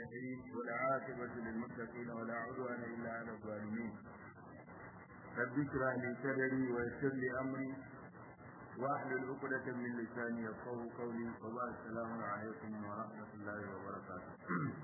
الصالحين والعاقبة للمتقين ولا عدوان إلا على الظالمين رب اشرح لي صدري ويسر لي أمري واحلل عقدة من لساني يفقهوا قولي وبعد السلام عليكم ورحمة الله وبركاته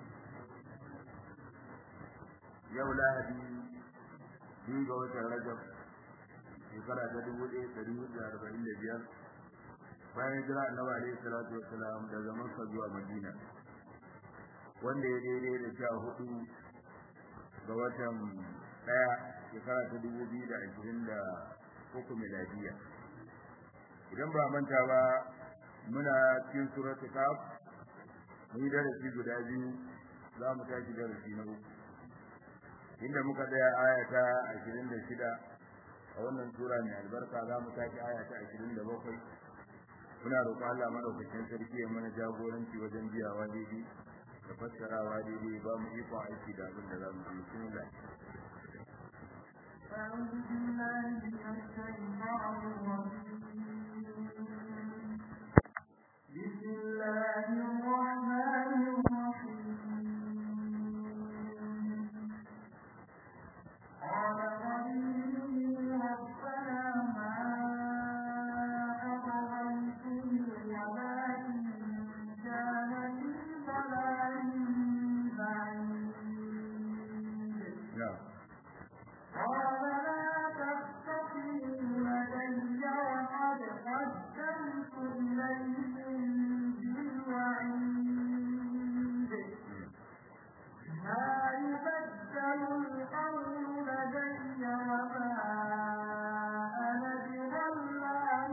yau lahadi biyu ga watan rajab shekara ta dubu ɗaya ɗari hudu da arba'in da biyar bayan jira annabi alaihi salatu wassalam daga makka zuwa madina wanda ya daidai da sha hudu ga watan ɗaya shekara ta dubu biyu da ashirin da uku miladiya idan ba manta ba muna cikin suratu kaf mun yi darasi guda biyu za mu tashi darasi na uku inda muka tsaya aya ta 26 a wannan sura mai albarka za mu tashi aya ta 27 muna roƙon Allah madaukakin sarki ya mana jagoranci wajen biyawa daidai da fassarawa daidai ba mu ikon aiki da abin da za mu yi bismillah أعوذ بالله من الشيطان الرجيم بسم الله الرحمن الرحيم قال قرينه ربنا ما أطغيته ولكن كان في ضلال بعيد na'am قال لا تستقيموا لدي وقد قدمت إليكم بالوعيد ما يبدل القول لدي وما أنا بظلام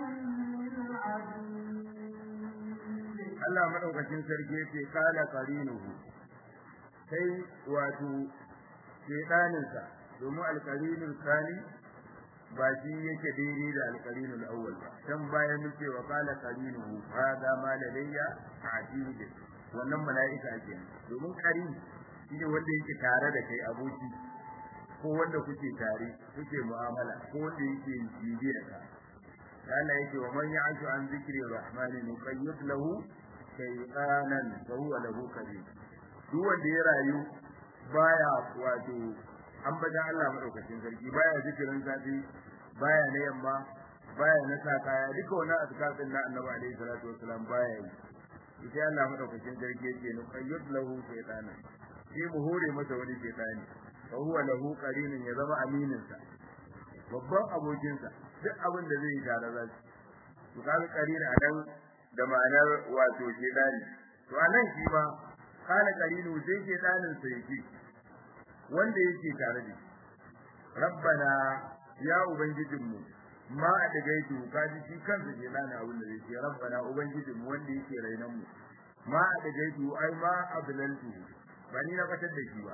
للعبيد Allah madaukakin sarki yace kala qarinuhu sai wato shedaninsa domin alqarinul kani ba shi yake daidai da alqarinul awwal ba dan bayan mun ce wa kala qarinuhu hada ma ladayya atid wannan mala'ika ke domin qarin shine wanda yake tare da kai aboki ko wanda kuke tare kuke mu'amala ko wanda yake bibiya ka Allah yake wa man ya'shu an zikri rahmani nuqayyid lahu shaytanan fa huwa lahu qarin duk wanda ya rayu baya wato an bada Allah madaukakin sarki baya zikirin safi baya na yamma baya na sa kaya duka wannan azkar din na Annabi alaihi salatu wasalam baya yi sai Allah madaukakin sarki yake nuqayyid lahu shaytanan shi mu hore masa wani shaytani fa huwa lahu qarinun ya zama aminin sa babban abokinsa duk abin da zai yi tare za su to kaga qarina anan da ma'anar wato shedani to anan shi ma kana qarinu sai shedanin sa yake wanda yake tare da rabbana ya ubangijinmu ma a dagaitu kaji shi kansa shedanin abin da zai ce rabbana ubangijinmu wanda yake rainan mu ma a dagaitu ai ma ablantu ba ni na fatar da shi ba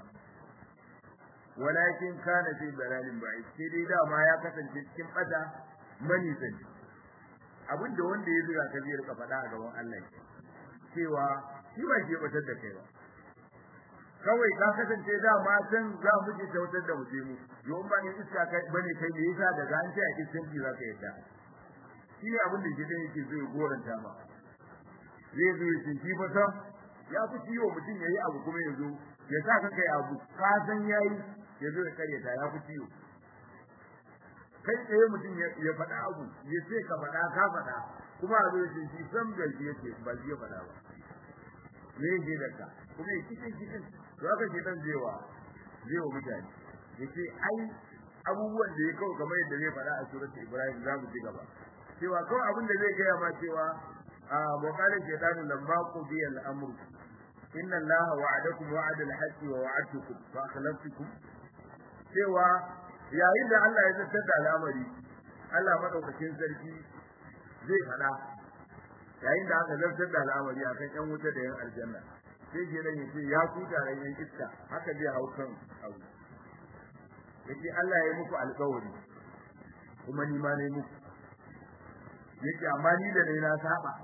walakin kana fi dalalin ba'id sai dai dama ya kasance cikin bata mani sani abinda wanda ya zuga ka zai rika faɗa a gaban Allah cewa shi ba ke batar da kai ba kawai ka kasance dama can za mu je tautar da muje mu yau ba ne iska kai bane kai me yasa daga an ce a cikin ji zaka yadda shi ne abin da ke da yake zai goranta ma zai zo ya ce shi fa sam ya fi ciwo mutum yayi abu kuma ya zo ya sa ka kai abu ka san yayi ya zo ya karyata ya fi ciwo kai tsaye mutum ya faɗa abu ya ce ka faɗa ka faɗa kuma a zo ya ce shi san bai shi yake ba shi ya faɗa ba me yake da ka kuma ya cikin cikin to haka ke dan zewa zewa mutane ya ce ai abubuwan da ya kawo kamar yadda zai faɗa a surat ibrahim za mu ci gaba cewa kawai abin da zai gaya ma cewa a muqalin shaytanu lamma qudiya al-amru inna allaha wa'adakum wa'ada al-haqqi wa wa'adtukum fa akhlaftukum cewa yayin da Allah ya zartar da al'amari Allah madaukakin sarki zai fada yayin da aka zartar da al'amari akan yan wuta da yan aljanna sai ke nan yace ya ku taron yan iska haka zai hau kan abu yace Allah ya yi muku alƙawari kuma ni ma ne muku yace amma ni da ne na saba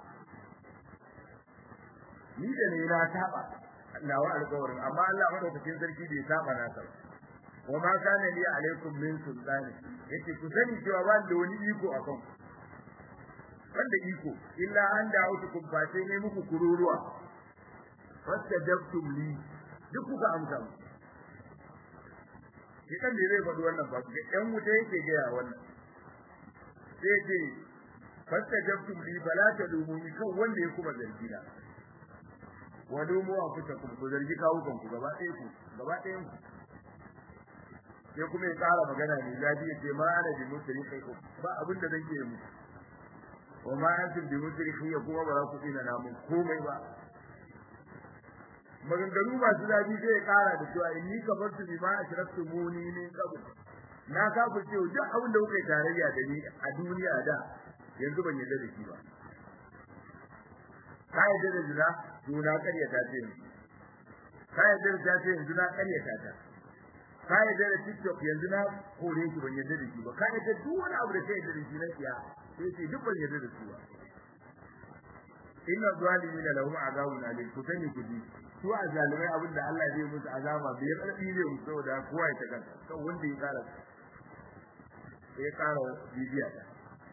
ni da ne na saba nawa alƙawarin amma Allah madaukakin sarki bai saba na sa wa ma kana li alaikum min sultani yace ku sani cewa ba da wani iko akan wanda iko illa an da'utukum fa sai ne muku kururuwa fastajabtum li duk kuka amsa mu shi kan da zai faɗi wannan ba ga ɗan wuta yake gaya wannan sai ce fasta jabtum li fala tadumuni kan wanda ya kuma zargi na wa dumu wa kuta ku ku zargi kawukan ku gaba ɗaya ku gaba ɗayan ku sai kuma ya ƙara magana ne zabi ya ce ma ana bi musrikai ku ba abin da zan yi mu wa ma antum bi musrikai ya kuma ba za ku tsina namun komai ba maganganu masu zafi sai ya ƙara da cewa inni kafartu bi ma ashraktu muni min qabl na kafir cewa duk abin da kuka yi tarayya da ni a duniya da yanzu ban yarda da shi ba ka yarda da zina to na karyata ce yanzu ka yarda da ta ce yanzu na karyata ta ka yarda da tiktok yanzu na kore shi ban yarda da shi ba ka yarda duk wani abu da ka yarda da shi na siya sai ce duk ban yarda da su ba inna zalimina lahum azabun alim ku sani ku ji su a zalimai abin da Allah zai musu azaba bai rabi ne musu saboda kowa ya taka kan wanda ya kara ya kara bibiya ta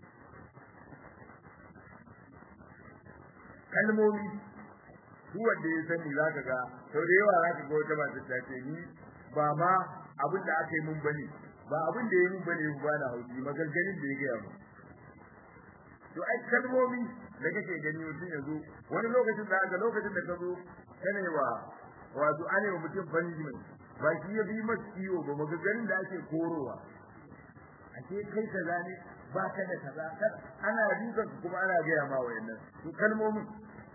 kalmomi su wanda ya sani zaka ga sau da yawa zaka ga wata masu ta ce ni ba ma abin da aka yi mun bane ba abin da ya mun bane ba na hauki maganganun da ya gaya mu to ai kalmomi da kake gani mutum yanzu wani lokacin da ga lokacin da ka zo kana wa wato ane wa mutum punishment ba shi ya bi masa ciwo ba maganganun da ake korowa ake kai kaza ne ba ka da kaza ana dukan kuma ana gaya ma wayannan to kalmomin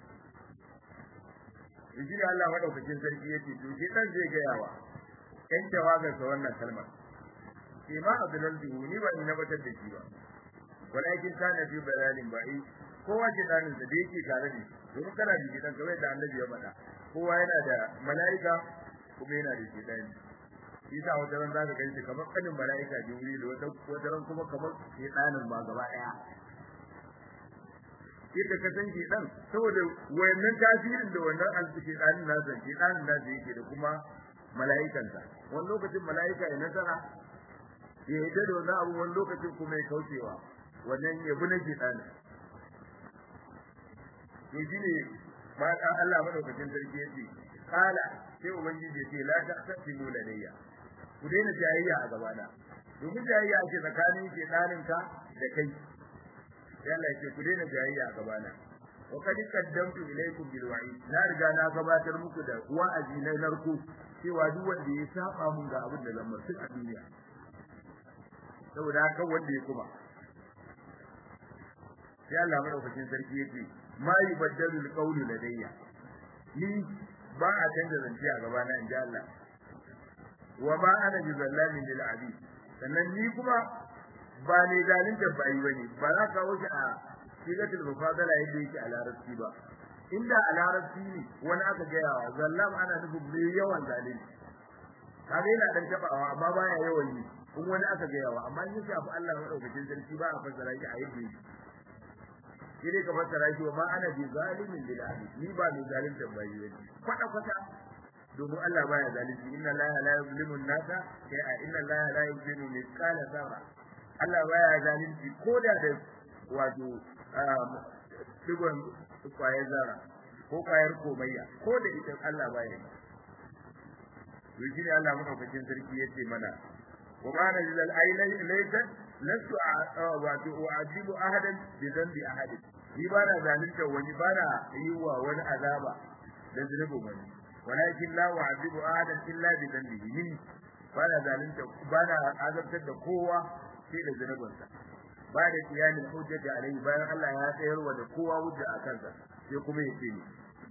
Inji da Allah madaukakin sarki yace to shi dan zai gaya wa ɗan tawagar sa wannan kalmar sai ma abdul ni ba ni na batar da shi ba walakin kana fi balalin ba'i kowa ke danin da yake tare da shi domin kana da gidan kamar da Annabi ya faɗa kowa yana da malaika kuma yana da shedani isa wata ran zaka gani shi kamar kanin malaika Jibril wata wata ran kuma kamar shedanin ma gaba daya yadda ka san shedan saboda wayannan tasirin da wannan al-shedanin nasa shedanin nasa yake da kuma malaikansa wani lokacin malaika ya nasara ya yi da wannan abu wani lokacin kuma ya kaucewa wannan ya bi na shedanin to shine ma dan Allah madaukakin sarki yace kala sai ubangiji yace la taqsimu ladayya ku daina jayayya a gabana domin jayayya ake tsakanin shedanin ka da kai sai Allah yace ku daina jayayya a gabana wa qad qaddamtu ilaykum bil wa'id na riga na gabatar muku da wa'azi na narko cewa duk wanda ya saba mun ga abin da zan mutu a duniya saboda haka wanda ya kuma sai Allah madaukakin sarki yace ma yubaddalu alqawlu ladayya ni ba a canza zance a gaba na inji Allah wa ma ana bi zallamin lil abid sannan ni kuma ba ne zalunta bai bane ba za ka wuce a sigatul mufadala yadda yake a larabci ba inda a larabci ne wani aka gaya wa zallam ana nufin mai yawan zalunci kaga yana dan tabawa amma baya yawan yi in wani aka gaya wa amma in ya shafi Allah madaukakin sarki ba a fassara shi a yadda yake shi ne ka fassara shi wa ma ana bi zalimin lil abid ni ba mai zalunta bai ne kwata kwata domin Allah baya zalunci inna la la yuzlimu an-nasa shay'a inna la la yuzlimu mithqala dharra Allah baya zalunci koda da wato digon kwayar zara ko kwayar komayya ko da ita Allah baya yi to shi ne Allah madaukakin sarki yace mana wa ma nazal aylay laysa lasu wato u'adibu ahadan bi dhanbi ahadin ni ba na zalunta wani ba na yi wa wani azaba da zunubin wani walakin la u'adibu ahadan illa bi dhanbihi ni ba na zalunta ba na azabtar da kowa sai da zunubinsa ba da kiyamin hujjati alai bayan Allah ya tsayar wa da kowa hujja a kansa sai kuma ya ce ni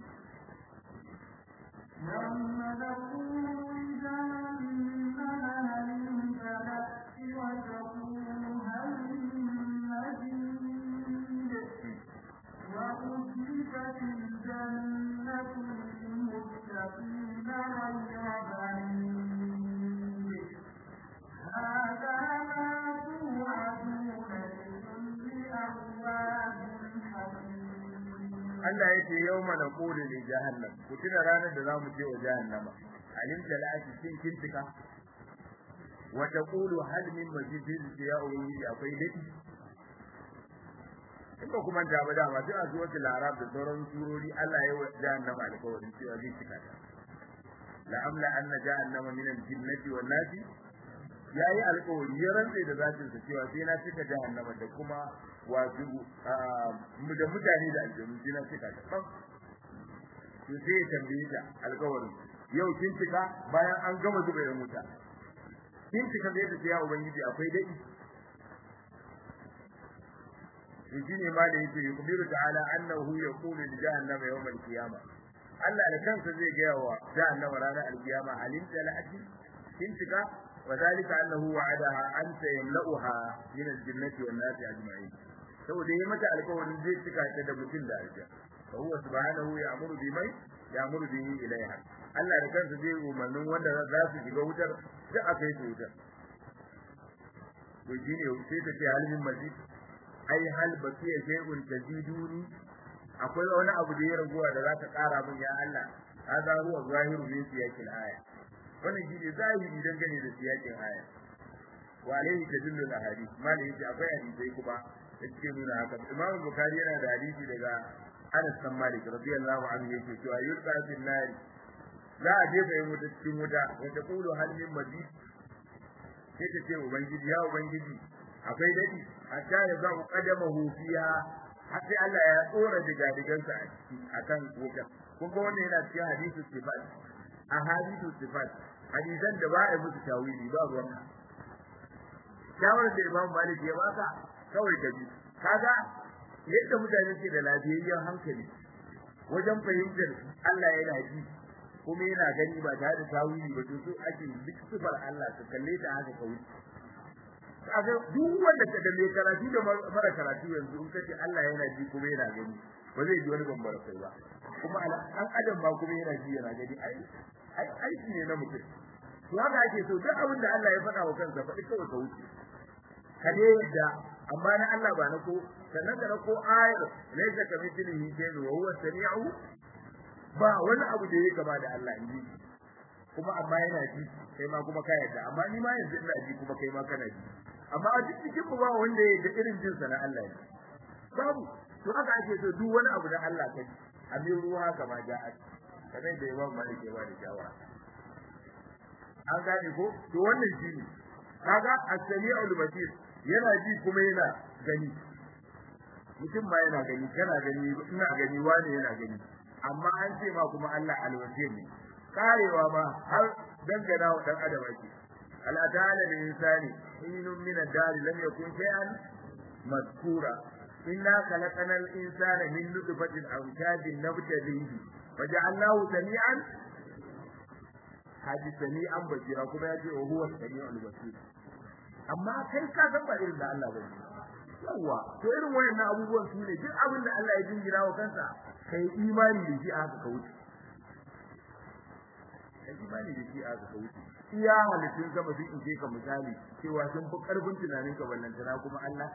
يوم نقول جهنم هل امتلأت وتقول هل من مزيد وأزلفت الجنة للمتقين غير بعيد هذا ما توعدون لكل أواب حكيم Allah yake yawma naqulu li jahannam ku tuna ranar da zamu je wa jahannama alim talati cin kintika wa taqulu hal min mazid ya uyi akwai dadi in ba kuma da ba dama sai a zuwa arab da sauran surori Allah ya wa jahannama alƙawarin cewa zai cika ta la'amla anna jahannama min al-jinnati wan nasi yayi alƙawari ya rantsa da zatin sa cewa sai na cika jahannama da kuma wato mu da mutane da aljanu sai na cika ta to sai ya tambaye ta alƙawarin yau kin cika bayan an gama zuba ya muta kin cika zai ta ya ubangiji akwai dai shi ne ma da yake yukhbiru ta'ala annahu yaqulu li jahannama yawm al-qiyamah Allah da kansa zai ga wa jahannama ranar al-qiyama alim talati kin cika wa zalika annahu wa'adaha an sayamla'uha min al-jannati wan nasi ajma'in saboda yi mata alƙawarin zai cika ta da mutum da aljanna fa huwa subhanahu ya'muru bimai ya'muru bihi ilaiha Allah da kansa zai umarnin wanda za su shiga wutar duk a kai su wutar to shine sai ta ce halin masjid ai hal bakiya shay'un taziduni akwai wani abu da ya raguwa da za ka kara min ya Allah hada huwa zahiru min siyakin aya wannan shi ne zahiri dangane da siyakin aya wa alaihi tadullu al-ahadith mali yace akwai hadisi kuma da suke nuna haka Imam Bukhari yana da hadisi daga Anas bin Malik radiyallahu anhu yake cewa yulqa fil nari za a jefa yin wuta cikin wuta wata kulu hal min mazid sai ta ce ubangiji ya ubangiji akwai dadi hatta ya za ku kadamahu fiha har sai Allah ya tsora digadigansa a ciki akan wutar kun ga wannan yana cikin hadisu sifat a hadisu sifat hadisan da ba a musu tawili ba ruwan shawarar da Imam Malik ya baka kawai ka bi kaga yadda mutane ke da lafiyayyen hankali wajen fahimtar Allah yana ji kuma yana gani ba tare da tawili ba to so ake duk sifar Allah ka kalle ta haka ka wuce kaga duk wanda ka da mai karatu da mara karatu yanzu in kace Allah yana ji kuma yana gani ba zai ji wani bambara kai ba kuma an adam ba kuma yana ji yana gani ai ai aiki ne na mutum to haka ake so duk abin da Allah ya faɗa wa kansa faɗi kawai ka wuce ka ne yadda amma na Allah ba na ko sannan ka ko ayar laysa ka mithlihi shay'un wa huwa samiu ba wani abu da yake kama da Allah inji kuma amma yana ji kai ma kuma ka yadda amma ni ma yanzu ina ji kuma kai ma kana ji amma a duk cikin mu ba wanda ya da irin jinsa na Allah ne babu to haka ake so duk wani abu da Allah ka ji abin ruwa kama ja'a kamar da Imam Malik ya ba da shawara an gane ko to wannan shine kaga as-sami'ul basir yana ji kuma yana gani mutum ma yana gani kana gani ina gani wani yana gani amma an ce ma kuma Allah alwasir ne karewa ma har dangana wa dan adam ake ala ta'ala lil insani hinun min ad-dar lam yakun shay'an mazkura inna khalaqna al-insana min nutfatin amshajin nabtalihi waja'alnahu sami'an haji sami'an basira kuma ya ce wa huwa sami'ul basir amma kai ka san ba irin da Allah bane yawa to irin wayannan abubuwan su ne duk abin da Allah ya jingira wa kansa kai imani da shi a haka ka wuce kai imani da shi a haka ka wuce iya halittun sama sun ince ka misali cewa sun fi karfin tunanin ka ballantana kuma Allah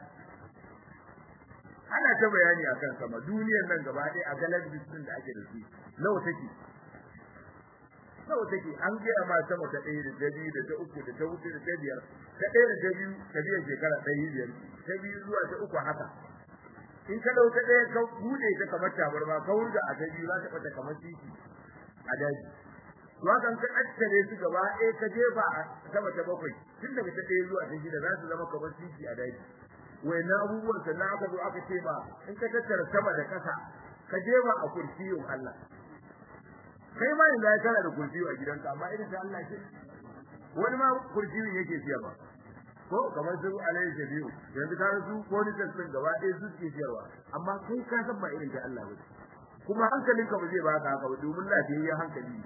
ana ta bayani akan sama duniyar nan gaba ɗaya a galaxies din da ake da su nawa take nawa take an gaya ma sama ta ɗaya da ta biyu da ta uku da ta huɗu da ta biyar ta ɗaya da ta biyu ta biyar shekara ɗaya biyar ta biyu zuwa ta uku haka in ka ɗau ta ɗaya ka buɗe ta kamar tabarma ka wurga a ta biyu za ta ɓata kamar titi a daji to haka ka ƙattare su gaba ɗaya ka jefa a sama ta bakwai tun daga ta ɗaya zuwa ta shida za su zama kamar titi a daji wayannan abubuwan sannan aka zo aka ce ba in ka tattara sama da ƙasa ka jefa a kursiyin Allah kai ma yanzu ya kana da kursiyo a gidanka amma irin ta Allah ce wani ma kursiyo yake siyarwa ko kamar su alayhi shabiu yanzu ka su police din gaba ɗaya su ke siyarwa amma kai ka san ba irin ta Allah ba kuma hankalinka ba zai ba ka haka ba domin lafiyayyen hankali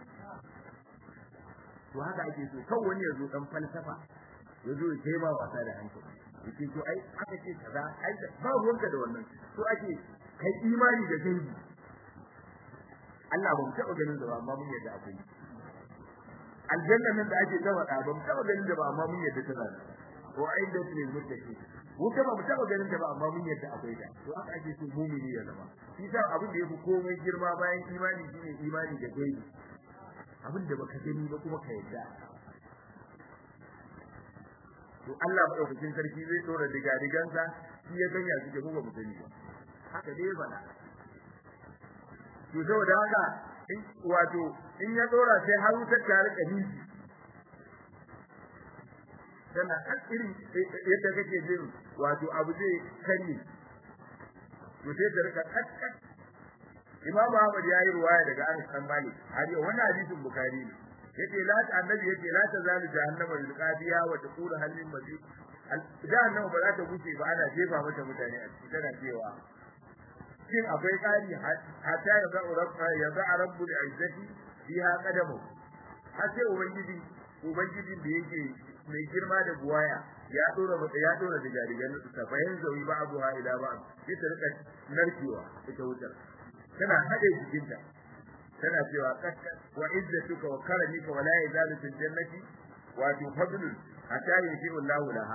to haka ake so kan wani ya zo dan falsafa ya zo ya kai ma wasa da hankali yake to ai aka ce kaza ai ba ruwanka da wannan to ake kai imani da gaibi Allah ba mu taɓa ganin da ba amma mun yadda akwai aljanna nan da ake ta faɗa ba mu taɓa ganin da ba amma mun yadda tana da ko ai da ne mutaki wuta ba mu taɓa ganin da ba amma mun yadda akwai da to haka ake so mumini ya zama shi sa abin da yafi komai girma bayan imani shine imani da gaibi abin da baka gani ba kuma ka yadda to Allah madaukakin sarki zai tsora diga digansa shi ya ganya suke ko ba mu sani ba haka dai bana to saboda haka in wato in ya dora sai har wutar ta rika nishi tana irin yadda kake jin wato abu zai kanye to sai ta rika kakkat Imam Ahmad ya yi ruwaya daga Anas bin Malik har yau wannan hadisin Bukhari ne yace la ta annabi yace la ta zalu jahannama bil qadiya wa taqulu hal min mazid jahannama ba za ta wuce ba ana jefa mata mutane a cikin tana cewa shin akwai kari hatta ya ga rabba ya ga rabbul izzati fiha qadamu har sai ubangiji ubangiji da yake mai girma da buwaya ya dora mata ya dora da jarigan ta bayan zawi ba abuha ila ba sai ta rika narkewa ita wutar tana hade jikinta tana cewa kakka wa izzatuka wa karamika wa la yazalu fil jannati wa tu fadlun hatta yuti Allahu laha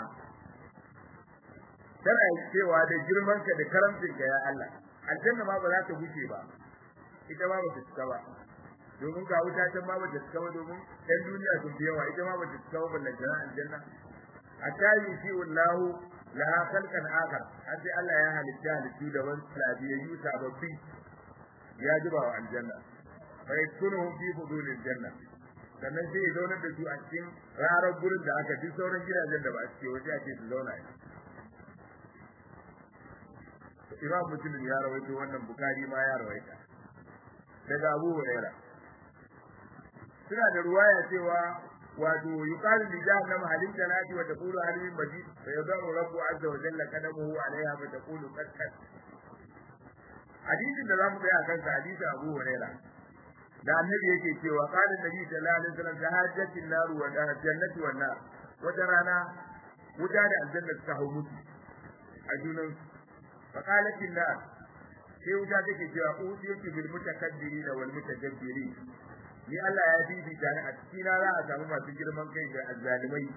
tana cewa da girmanka da karamcinka ya Allah aljanna ma ba za ta guce ba ita ma ba ta cika ba domin ga wuta ta ma ba ta cika ba domin ɗan duniya sun fi yawa ita ma ba ta cika ba ballan jana aljanna hatta yuti Allahu laha khalqan akhar har sai Allah ya halitta halittu da wani labiyayyu sababbi ya zuba wa aljanna fa yaskunuhum fi fudulil janna sannan sai ya zaunar da su a cikin rarar gurin da aka fi sauran gidajen da ba a cike waje ake su zauna Imam Muslim ya rawaito wannan Bukhari ma ya rawaita daga Abu Hurairah suna da ruwaya cewa wato yuqalu li jahannam halin janati wa taqulu hal min majid fa yadau rabbu azza wa jalla qadamuhu alaiha fa taqulu qad qad hadisin da zamu tsaya kansa hadisin Abu Hurairah da annabi yake cewa qala nabi sallallahu alaihi wasallam tahajjatin nar wa jannati wan nar wata rana wuta da aljanna ta hau mutu a junan fa qalat nar sai wuta take cewa utiyatu bil mutakabbirin wal mutajabbirin ni Allah ya bibita ni a cikin za a samu masu girman kai da azzalimai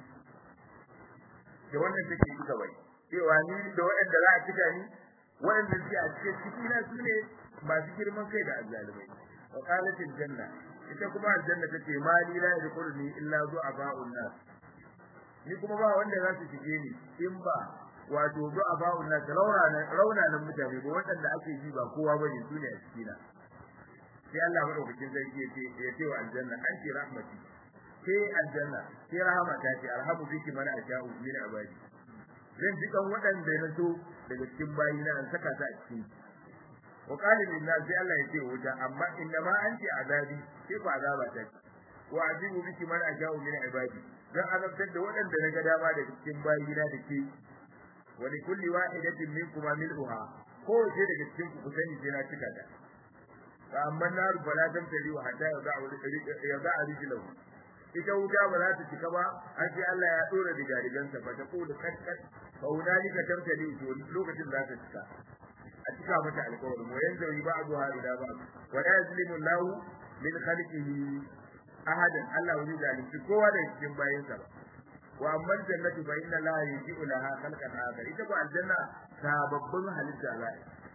da wannan take yi kawai cewa ni da waɗanda za a cika ni waɗanda suke a cikin cikina su ne masu girman kai da azzalimai wa qalat janna ita kuma aljanna tace ma li la yadkhuluni illa du'afa'un nas ni kuma ba wanda za su shige ni in ba wato du'afa'un nas rauna rauna mutane ba waɗanda ake ji ba kowa bane su ne a cikina sai Allah madaukakin sarki yace ya ce wa aljanna anti rahmati ke aljanna ke rahama ta ce arhamu biki man asha'u min ibadi zan ji kan waɗanda na so daga cikin bayina an saka ta a cikin wa qala lin nas sai Allah yace wuta amma inna ma anti azabi ke ba azaba ta ce wa ajibu biki man asha'u min ibadi dan azabtar da waɗanda na ga dama daga cikin bayina da ke wa li kulli wahidatin minkum mil'uha ko ce daga cikin ku sani sai na cika ta amma nar bala dan tari wa hatta ya za'a ya za'a rijlahu ita wuta ba za ta cika ba har sai Allah ya dora diga digansa fa ta kula kaskas fa hunalika tamtali to lokacin za ta cika a cika mata alƙawari wa yanzu yi ba'du ha ila ba wa la yazlimu Allah min khalqihi ahadan Allah wani zalunci kowa da cikin bayansa ba wa amma jannatu fa inna la yuji'u laha khalqan akhar ita ba aljanna sababbin halitta za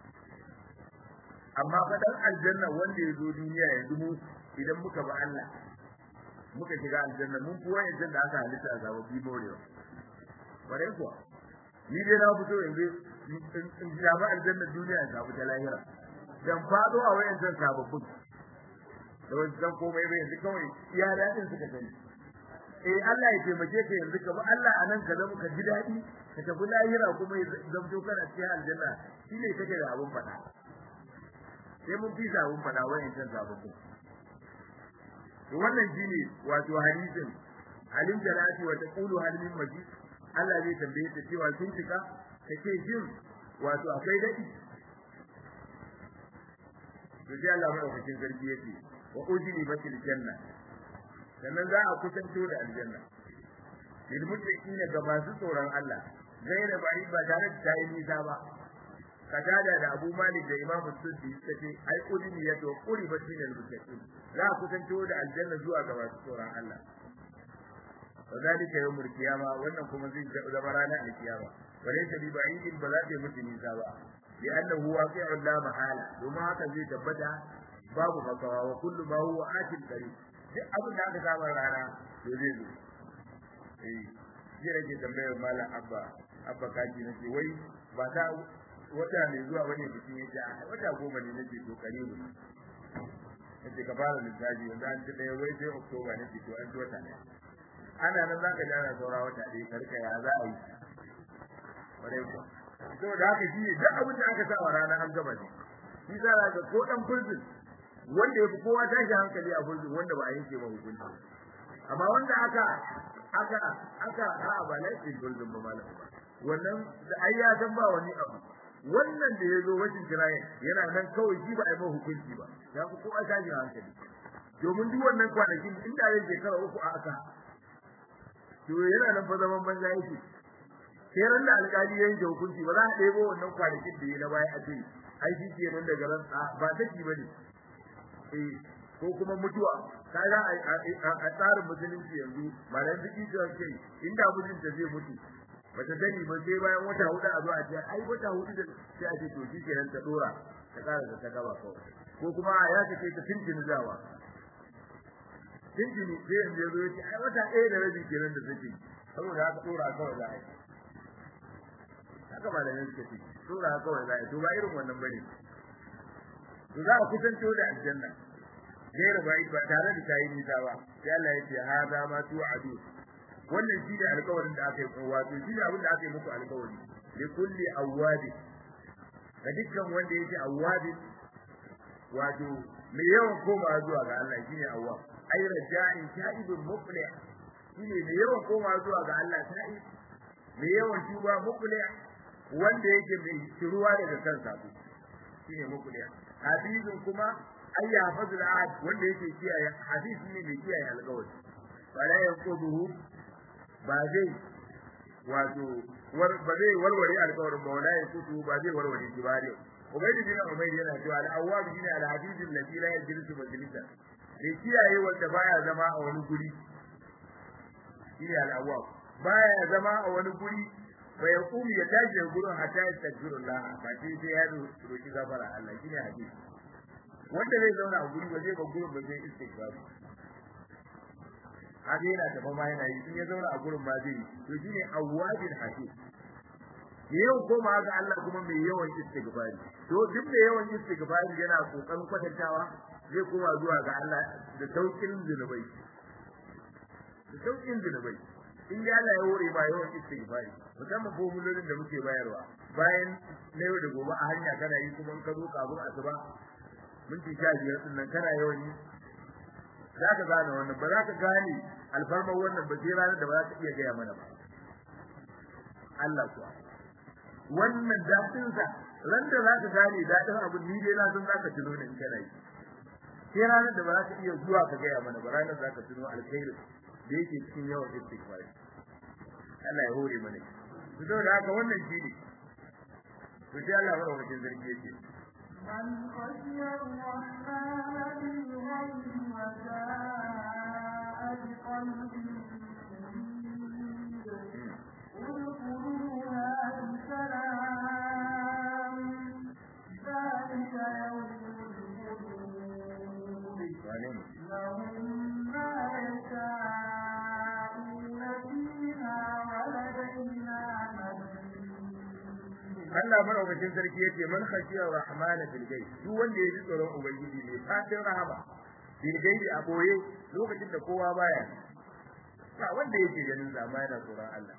amma fa dan aljanna wanda ya zo duniya yanzu mu idan muka ba Allah muka shiga aljanna mun kuwa yanzu da aka halitta a sababbi morewa bare kuwa ni dai na fito yanzu in samu aljanna duniya in samu ta lahira dan fado a wayan zan sababbin da wani zan komai bai yanzu kawai iya dadin suka sani eh Allah ya taimake ka yanzu ka ba Allah anan ka zama ka ji dadi ka tafi lahira kuma ya zamto kana cikin aljanna shine kake da abun fada sai mun fi sabon fada wayan can sababbin to wannan shine wato hadisin alim jalati wa taqulu hal min majid Allah zai tambaye ta cewa kin cika kace jin wato akwai dadi to sai Allah madaukakin sarki yace wa ujini batil janna sannan za a kusanto da aljanna lil muttaqina ga masu tsoron Allah gaira bari ba tare da tayi nisa ba katada da Abu Malik da Imam Suddi suka ai udini ya to kuri ba shine muttaqin za ku kusanto da aljanna zuwa ga masu tsoron Allah wadalika yawmul qiyama wannan kuma zai zama ranar alkiyama walaysa bi ba'idin ba za ta mutu nisa ba li annahu waqi'un la mahala kuma haka zai tabbata babu makawa wa kullu ma huwa atin qarib duk abin da aka saba rana to zai zo eh ji rage tambayar malam abba abba kaji nace wai ba ta wata ne zuwa wani bikin yake a wata goma ne nake to karibu nace ka fara lissafi yanzu an ci ɗaya wai sai oktoba ne to an ci wata ne ana nan za ka jana saura wata ɗaya ka rika ya za a yi ƙwarai kuwa saboda haka shi ne duk abin da aka sa wa rana an gaba ne shi za ga ko ɗan furzin wanda ya fi kowa tashi hankali a furzin wanda ba a yanke ba hukunci amma wanda aka aka aka a ba laifin furzin ba malam ba wannan da ai ya san ba wani abu wannan da ya zo wajen kirayen yana nan kawai shi ba a yi mai hukunci ba ya fi kowa tashi hankali domin duk wannan kwanakin inda ya shekara uku a aka to yana nan fa zaman banza yake sai ran da alƙali ya yanke hukunci ba za a ɗebo wannan kwanakin da ya na baya a ce ai shi ke nan daga ran ba take ba ne eh ko kuma mutuwa kaga a tsarin musulunci yanzu ba da biki da kai inda mijinta zai mutu bata sani ba sai bayan wata hudu a zo a ce ai wata hudu da sai a ce to shi kenan ta dora ta ƙara da ta gaba kawai ko kuma ya kace ta tuntuni zawa tuntuni sai yanzu ya zo ya ce ai wata ɗaya da rabi kenan da take saboda haka dora kawai za a yi haka ba da nan suka ce dora kawai za a yi to ba irin wannan bane to za a kusanto da aljanna gaira ba ba tare da tayi nisa ba sai Allah ya ce hada ma tu'adu wannan shi ne alƙawarin da aka yi wato shi ne abin da aka yi muku alƙawari li kulli awwabi ga dukkan wanda yake awwabi wato mai yawan koma zuwa ga Allah shi ne awwab ai raja'in sha'ibun muflih shi ne mai yawan koma zuwa ga Allah sha'ib mai yawan tuba muflih wanda yake mai shiruwa daga kansa shi ne muflih hafizun kuma ay yahfazul ahad wanda yake kiyaye hadis ne mai kiyaye alƙawari wala yanquduhu ba zai wato ba zai warware alƙawarin ba wala yanquduhu ba zai warware shi ba ne ubaydi bin umayr yana cewa al-awwab shine al-hadith alladhi la yajlisu majlisa sai kiyaye wanda baya zama a wani guri shine al-awwab baya zama a wani guri fa yaqum ya tashi gurin hatta yastaghfirullah ba sai sai ya roki gafara Allah shine hadisi wanda zai zauna a guri ba zai ba gurin ba zai istighfar haka yana tafa ma yana yi in ya zauna a gurin ba zai to shine awwabin hakim yau koma ga Allah kuma mai yawan istighfari to duk da yawan istighfari yana kokarin kwatantawa zai koma zuwa ga Allah da saukin zunubai da saukin zunubai in ya Allah ya hore ba yawan istighfari musamman formulolin da muke bayarwa bayan na yau da gobe a hanya kana yi kuma in ka zo kafin asuba minti sha biyar din nan kana yawan yi za ka gane wannan ba za ka gane alfarmar wannan ba sai ranar da ba za ka iya gaya mana ba Allah kuwa wannan daɗin sa ran da za ka gane daɗin abu ni dai na san za ka tuno ne in kana yi sai ranar da ba za ka iya zuwa ka gaya mana ba ranar za ka tuno alkhairi da yake cikin yawan istighfar Allah ya hore mana to saboda haka wannan shi ne to sai Allah madaukakin sarki yake من خشي الرحمن بالغيب وجاء بقلب منيب ادخلوها بسلام ذلك يوم الخلود لهم ما يشاءون فيها ولدينا مزيد Allah madaukakin sarki yake man khashiya rahman fil ghaib duk wanda ya ji tsoron ubangiji ne fatin rahama fil ghaib a boye lokacin da kowa baya ba wanda yake ganin zama yana tsoron Allah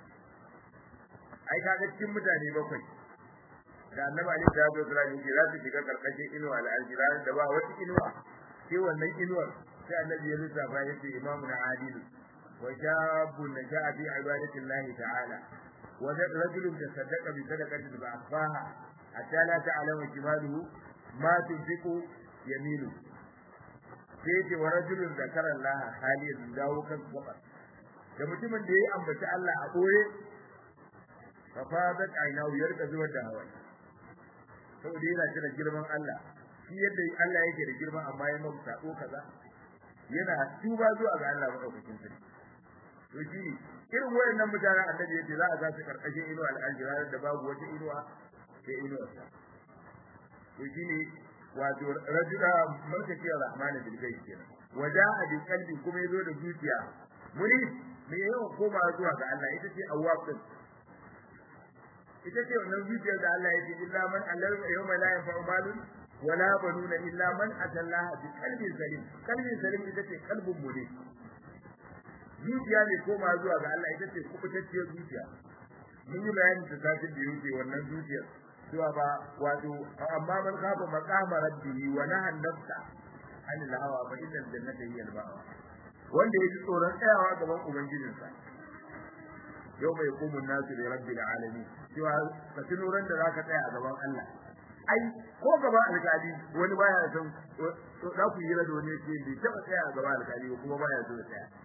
ai kaga cikin mutane bakwai da annabi ali da Abu Bakar yake za su shiga karkashin inuwa al-aljiran da ba wata inuwa sai wannan inuwar sai annabi ya lissafa yace imamun adilu wa shabun naja'a fi ibadatillahi ta'ala ورجل تصدق بصدقة فأخفاها حتى لا تعلم شماله ما تنفق يمينه sai wa rajulun zakara Allah haliyan dawo kan gaba da mutumin da ya ambaci Allah a boye fa fadat aynahu yarka zuwa da hawa saboda yana cire girman Allah shi yadda Allah yake da girma amma ya mauta sako kaza yana tuba zuwa ga Allah madaukakin sarki to shi irin wayannan mutanen annabi yace za a ga su karkashin inuwa al-aljira da babu wata inuwa sai inuwa ta to shine wato rajula markati rahman bil ghaib kenan waja'a bi qalbi kuma yazo da zuciya muni me yawan koma zuwa ga Allah ita ce awwab din ita ce wannan zuciyar da Allah yake illa man allal yawma la yanfa'u malun wala banuna illa man atallaha bi qalbin salim qalbin salim ita ce kalbun mu ne zuciya ne koma zuwa ga Allah ita ce kubutacciyar zuciya mun yi bayani ta satin da yake wannan zuciyar cewa ba wato amma man kafa maqama rabbihi wa naha nafsa anil hawa fa innal jannata hiya al-ma'wa wanda ya ji tsoron tsayawa gaban ubangijinsa yau mai kumun nasu da rabbil alamin cewa ka tuno ran da zaka tsaya a gaban Allah ai ko gaba alkali wani baya son to da ku yi da wani yake bai taba tsaya a gaban alkali kuma baya so ya tsaya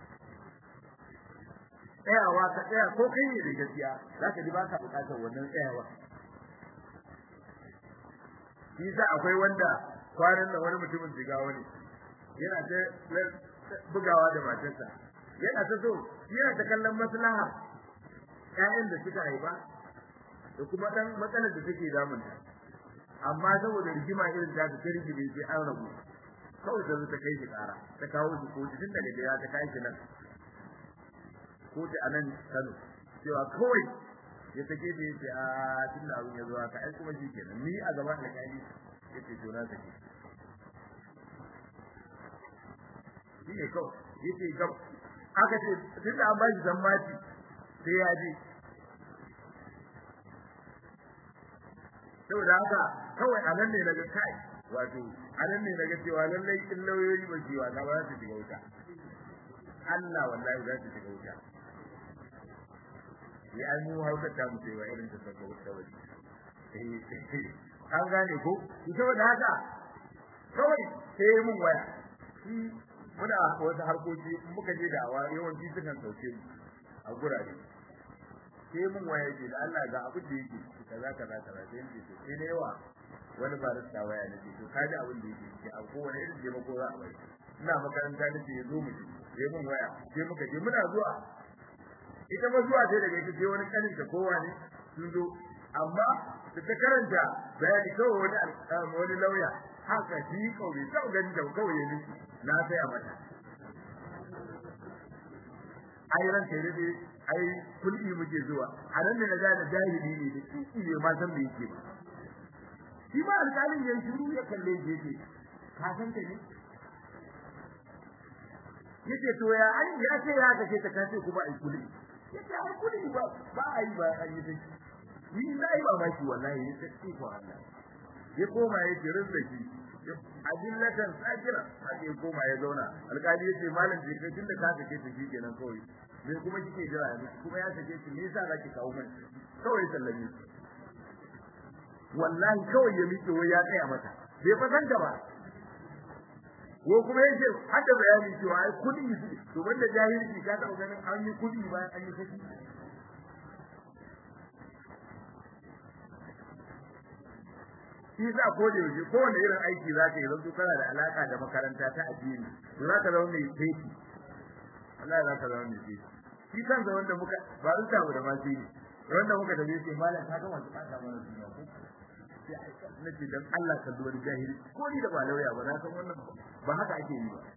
tsayawa ka tsaya ko kai ne da gaskiya zaka ji ba ka bukatar wannan tsayawa shi sa akwai wanda kwanan da wani mutumin jigawa ne yana ta bugawa da matarsa yana ta so yana ta kallon maslaha ƴaƴan da suka haifa da kuma dan matsalar da take damunta amma saboda rigima irin ta ta rigime sai an rabu kawai ta zo ta kai shi ƙara ta kawo shi kotu tun daga gida ta kai shi nan kotu a nan Kano cewa kawai ya take da yace a tun da abin ya zo haka ai kuma shi kenan ni a gaban alƙali yace to na take shi ne kawai yace gab aka ce tun da an ba shi zammaci sai ya je saboda haka kawai a nan ne daga kai wato a nan ne daga cewa lallai in lauyoyi ba su yi wasa ba za su shiga wuta Allah wallahi za su shiga wuta ya ai mu haukar ta mu cewa irin ta saka wuta wani an gane ko saboda haka kawai sai mun waya shi muna wasu harkoki muka je da awa yawanci sukan sauke mu a gurare sai mun waya yake da Allah ga abin da yake kaza kaza kaza sai yake to sai ne yawa wani barista waya ne to kaji abin da yake ki a kowane irin je mako za a bai ina makaranta nake yazo mu je sai mun waya sai muka je muna zuwa ita ma zuwa sai daga ita sai wani kanin ta kowa ne sun zo amma da ta karanta bayani kawai wani wani lauya haka shi kawai sau ganin da kawai ya nufi na sai a mata ai ran sai dai ai kulli muke zuwa a nan ne na gane jahili ne da kiki ne ma san me yake ba shi ma alƙalin ya shiru ya kalle shi yake ka san ta ne yace to ya ai ya ce ya kace ta kace kuma ai kulli yace ai kulli ba ba ai ba ai yi ni dai ba ma shi wallahi ne sai ko Allah ya koma ya jirin da shi adillatan sakira haka ya koma ya zauna alƙali yace malam je kai tunda ka kace ta shi kenan kawai me kuma kike jira ne kuma ya kace ki me yasa zaki kawo mun kawai sallame wallahi kawai ya miƙe wai ya tsaya mata bai fasan da ba ko kuma yace hada bayani cewa ai kudi to banda jahilci ka taɓa ganin an yi kudi bayan an yi kudi shi sa ko da yaushe ko wanda irin aiki za ka yi zanto kana da alaka da makaranta ta addini to za ka zama mai feki Allah za ka zama mai feki shi kansa wanda muka ba su samu da masu yi wanda muka tafi sai malam ka gama ta kasa mana duniya ko sai na ce dan Allah ka duwar jahili ko ni da ba lauya ba na san wannan ba haka ake yi ba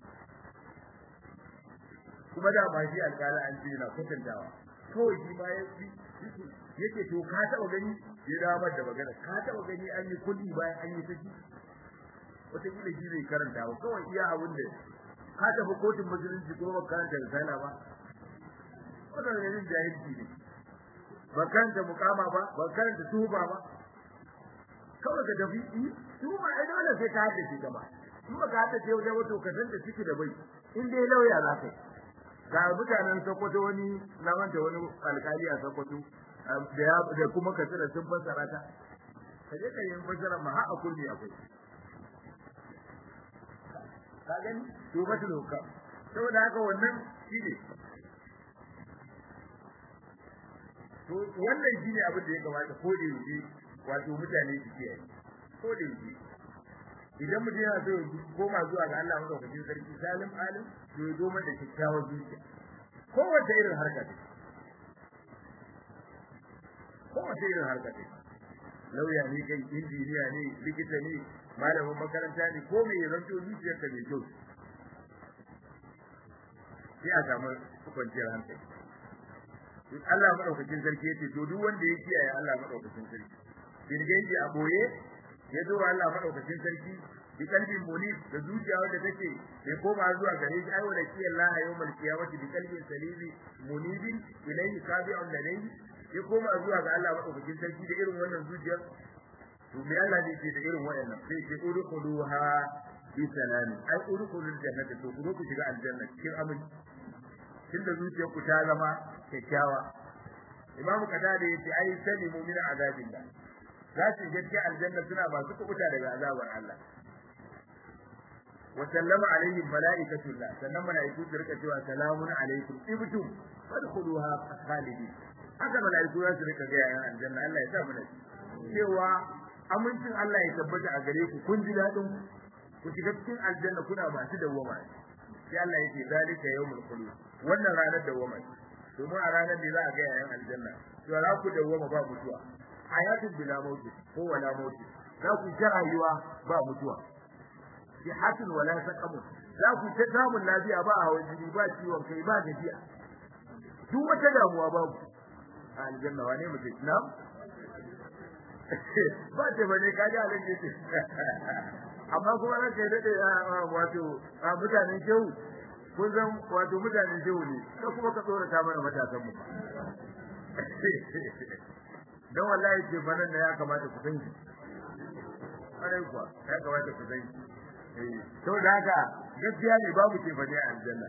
kuma da ba shi alƙala an ce na kwatantawa kawai shi ma ya yake to ka taɓa gani ya damar da magana ka taɓa gani an yi kudi bayan an yi saki wata kila shi zai karanta ba kawai iya abin da ka tafi kotun musulunci kuma ba karanta risala ba wannan ne yin jahilci ne ba karanta mukama ba ba karanta tuba ba kawai ka tafi tuba ai dole sai ka haddace ta ba in ba ka haddace wajen wato ka san da ciki da bai in dai lauya za ka yi ga mutanen Sokoto wani na manta wani alkali a Sokoto da ya da kuma ka tsira sun fassara ta ka je ka yi fassara ma har a kulli akwai ka gani to ba ta doka saboda haka wannan shine to wannan shine abin da ya kamata ko da yake wato mutane su kiyaye ko da yake idan mutum yana so ya koma zuwa ga Allah madaukakin sarki salim alim to ya zo da kyakkyawar zuciya kowace irin harka ce kowace irin harka ce lauya ne kai injiniya ne likita ne malamin makaranta ne ko me zanto zuciyarka mai kyau sai a samu kwanciyar hankali Allah madaukakin sarki yace to duk wanda ya kiyaye Allah madaukakin sarki bilgaiji a boye ya zo wa Allah madaukakin sarki bi kalbin munib da zuciya wanda take bai koma zuwa gare shi ai wala kiyar Allah yawmal qiyamati bi kalbin salimi munibin ilayhi kabi'un ladayhi ya koma zuwa ga Allah madaukakin sarki da irin wannan zuciyar to me Allah ne ke da irin wayannan sai ce udkhuluha bi salamin ai udkhulul jannata to ku ku shiga aljanna cikin aminci tunda zuciyar ku ta zama kyakkyawa Imam Qatada yace ai salimu min azabillah za su gaske aljanna suna masu kubuta daga azabar Allah wa sallama alaihim malaikatullah sannan malaiku su rika cewa salamun alaikum ibtum fadkhuluha khalidin haka malaiku za su rika ga yayan aljanna Allah ya sa mu da cewa amincin Allah ya tabbata a gare ku kun ji dadin ku shiga cikin aljanna kuna masu dawwama sai Allah ya ce zalika yawmul khulud wannan ranar dawwama domin a ranar da za a ga yayan aljanna to za ku dawwama ba mutuwa hayatun bila mauti ko wala mauti za ku ta rayuwa ba mutuwa sihatun wala saqamu za ku ta samun lafiya ba hawan jini ba ciwon kai ba gajiya duk wata damuwa babu a aljanna wane mutum na ba ce bane ka ji alin ce amma kuma ran kai dade wato mutanen shehu kun san wato mutanen shehu ne ko kuma ka tsora ta mana matasan mu dan wallahi ce banan da ya kamata ku san shi kare kuwa ya kamata ku san shi eh to da haka gaskiya ne babu ce bane a aljanna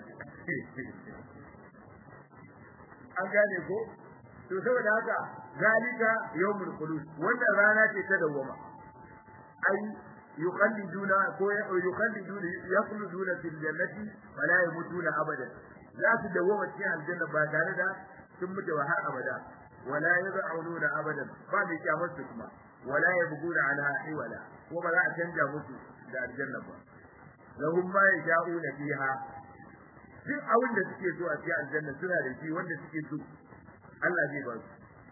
an gane ko to saboda haka zalika yawmul khulud wannan rana ce ta dawama ai yuqalliduna ko yuqalliduna yaqluduna fil jannati wala yamutuna abada za su dawama cikin aljanna ba tare da sun mutu har abada wala yad'ununa abadan ba mai kyamar su kuma wala yabghuna ala hiwala ko ba za a canja musu da aljanna ba lahum ma yasha'una fiha duk abin da suke so a cikin aljanna suna da shi wanda suke so Allah zai ba su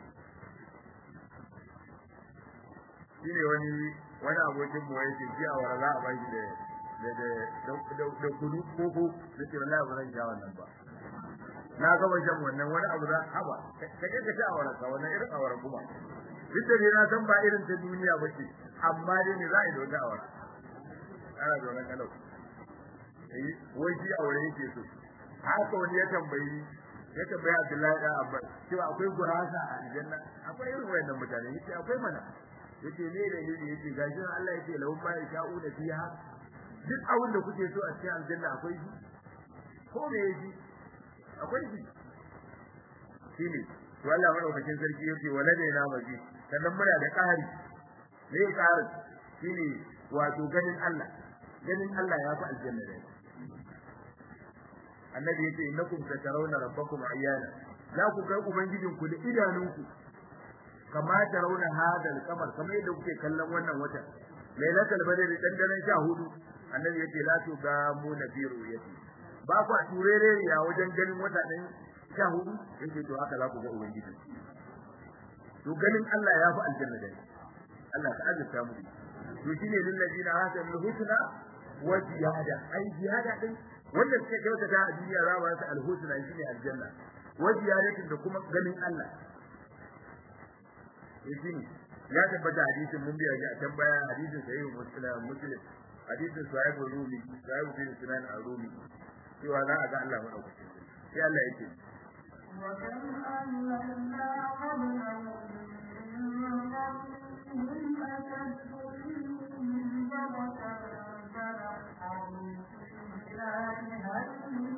shine wani wani abokin mu yake ji a wara za a bashi da da da da kudu ko ko da ce wallahi ba zan ja wannan ba na ga wajen wannan wani abu da haba ka je ka ci a wara ka wannan irin a wara kuma duk da na san ba irin ta duniya ba ce amma dai ne za a yi da wata a wara ana da wannan kalau eh wai shi a wara yake so haka wani ya tambayi ya tambaya Abdullahi da Abbas cewa akwai gurasa a aljanna akwai irin wayannan mutane yace akwai mana yace ne da yake yace gashi Allah yace lahum ma yasha'una fiha duk abin da kuke so a cikin aljanna akwai shi ko me yake akwai shi shine to Allah madaukakin sarki yace waladaina maji sannan muna da ƙari me ƙarin shine wato ganin Allah ganin Allah ya fi aljanna da annabi yace innakum satarawna rabbakum ayyana za ku ga ubangijin ku da idanunku kama tarawna hadal kamar kamar yadda kuke kallon wannan wata lailatul badr dan daren 14 annabi yace la tu ga mu nabiru yati ba ku turere ya wajen ganin wata dan 14 yake to haka za ku ga ubangiji to ganin Allah ya fi aljanna da Allah ka azurta mu to shine lil ladina hasanul husna wa ziyada ai ziyada din wanda suka kyautata a duniya za ba su alhusna shine aljanna wa ziyadatin da kuma ganin Allah yakin ya tabbata hadisin mun biya a can baya hadisin sahih muslim muslim hadisin sahih rumi sahih bin sunan ar-rumi cewa za a ga Allah madaukakin sai Allah yake وكم أهلكنا قبلهم من قرنهم أشد منهم بطشا فنحروا في البلاد هل من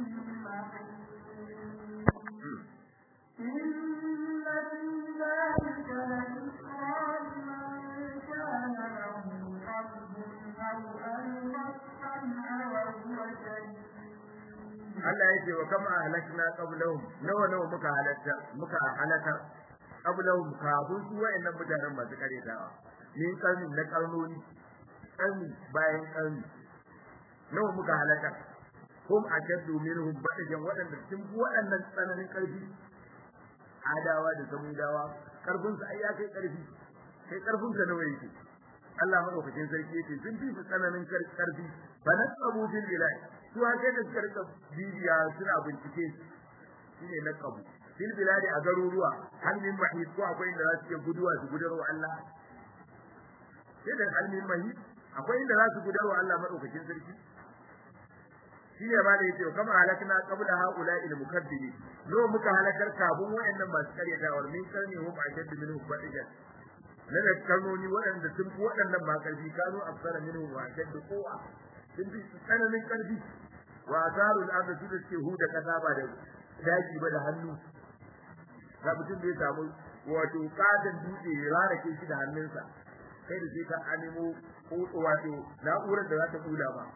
محيص إن في ذلك لذكرى لمن كان له قلب أو ألقى السمع وهو شهيد Allah yake wa kama ahlakna qablahum nawa nawa muka halatta muka halaka qablahum kafin su wayannan mutanen masu karetawa min karni na karnoni karni bayan karni nawa muka halaka hum ashaddu minhum badajan wadanda sun fi wadannan tsananin karfi adawa da samudawa karfin su ai ya kai karfi kai karfin sa nawa yake Allah madaukakin sarki yake sun fi tsananin karfi fa nasabu bil bilad su haka da suka rika bibiya suna bincike shine naqabu bil biladi a garuruwa hal min mahis ko akwai inda za su ke guduwa su gudarwa Allah sai da halmin mahi akwai inda za su gudarwa Allah madaukakin sarki shine ba da yace kama halakna qabla haula il mukaddimi no muka halakar kabun wayannan masu karyata wa min karni hum ashad minhu fadijan na da kalmoni waɗanda sun fi waɗannan ba karfi kanu afsara minhu wa ashad quwa sun fi tsananin karfi wa azarul ardi su da suke huda kasa ba da daji ba da hannu ga mutum da ya samu wato katon dutse ya rarake shi da hannunsa kai da sai ka animo wato na'urar da za ta kula ba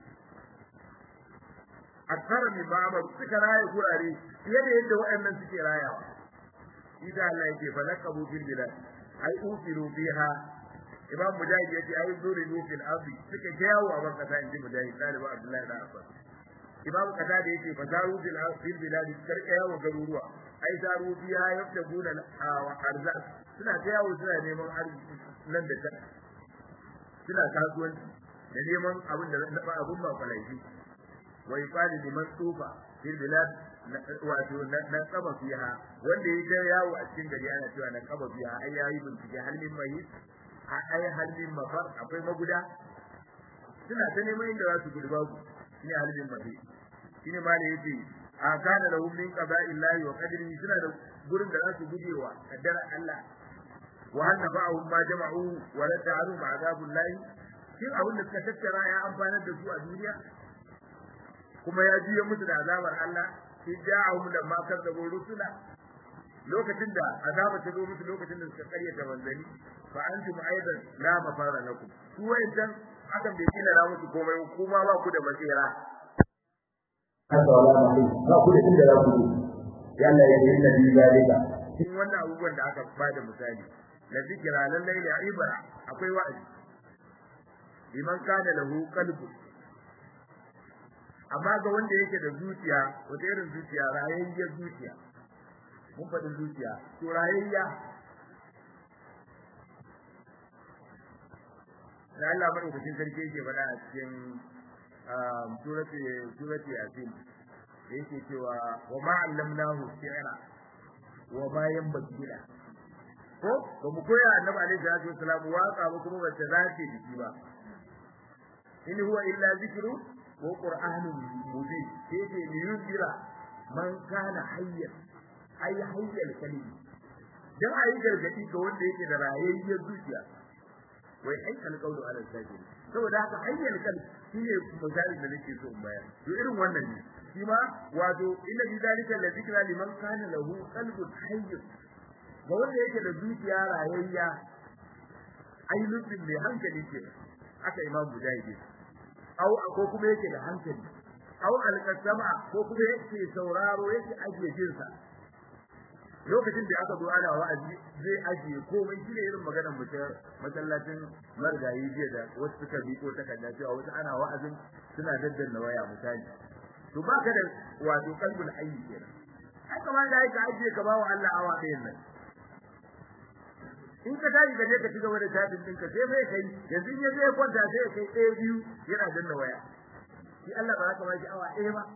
akthara min ba'd suka raya gurare fiye da yadda waɗannan suke rayawa idan Allah yake fa laqabu bil bilad ai ufiru biha imam mujahid yace ai zuridu fil ardi suka jawo a ban kasa inji mujahid talibu abdullahi da abbas imam kada da yake fa zaru bil ardi bilad karka yawo garuruwa ai zaru biha yaftabuna wa arzaq suna jawo suna neman arziki nan da can suna kasuwanci da neman abin da abin ba kwalaifi wa yuqalu liman tufa fil bilad wato na kaba fiha wanda ya ga yawo a cikin gari ana cewa na kaba fiha ai yayi bincike halin mai ai halin mafar akwai maguda suna ta neman inda za su gudu babu shine halin mai shine ma da yace a kana lahum min qada'illahi wa qadrihi suna da gurin da za su gudewa kaddara Allah wa hal nafa'ahum ma jama'u wa la ta'alu ma'adabullahi shin abin da suka tattara ya amfanar da su a duniya kuma ya jiye musu da azabar Allah in ja'ahum lamma kadzabu rusula lokacin da azaba ta zo musu lokacin da suka karyata manzani fa antum aidan la mafara lakum su wayancan hakan bai kila ra musu komai kuma ba ku da matsira haka wala mai ba ku da inda za ku je ya Allah ya yi nabi zalika cikin wannan abubuwan da aka bada misali la zikra lallai la ibra akwai wa'azi liman kana lahu qalbun amma ga wanda yake da zuciya wata irin zuciya rayayyar zuciya mun faɗin zuciya to rayayya da Allah madaukakin sarki yake faɗa a cikin surati surati yasin da yake cewa wa ma allamnahu shi'ra wa ma yanbaghi la ko ba mu koya annabi alaihi salatu wasalam waka ba kuma ba ta zace jiki ba in huwa illa zikru ko qur'anun mubin sai ce li yunzira man kana hayyan ay hayyal kalimi dan ayi gargadi ga wanda yake da rayayyar zuciya wai ai alqawlu ala sajid saboda haka hayyal kalimi shine misali da nake so in bayar to irin wannan ne shi ma wato inna bi zalika la zikra liman kana lahu qalbun hayy ga wanda yake da zuciya rayayya ai lutsin mai hankali ke aka imam mujahid au ko kuma yake da hankali au alqasama ko kuma yake sauraro yake ajiye jinsa lokacin da aka zo ana wa'azi zai ajiye komai shine irin maganar mutum masallacin margayi jiya da wasu suka bi ko takarda cewa wasu ana wa'azin suna daddanna waya misali to baka da wato kalbul hayy kenan ai kamar da ka ajiye ka bawa Allah awa ɗayan nan in ka tashi ka je ka cigaba da tabin ɗinka sai mai kai yanzu in ya zai kwanta sai kai ɗaya biyu yana danna waya shi Allah ba za ka ba shi awa ɗaya ba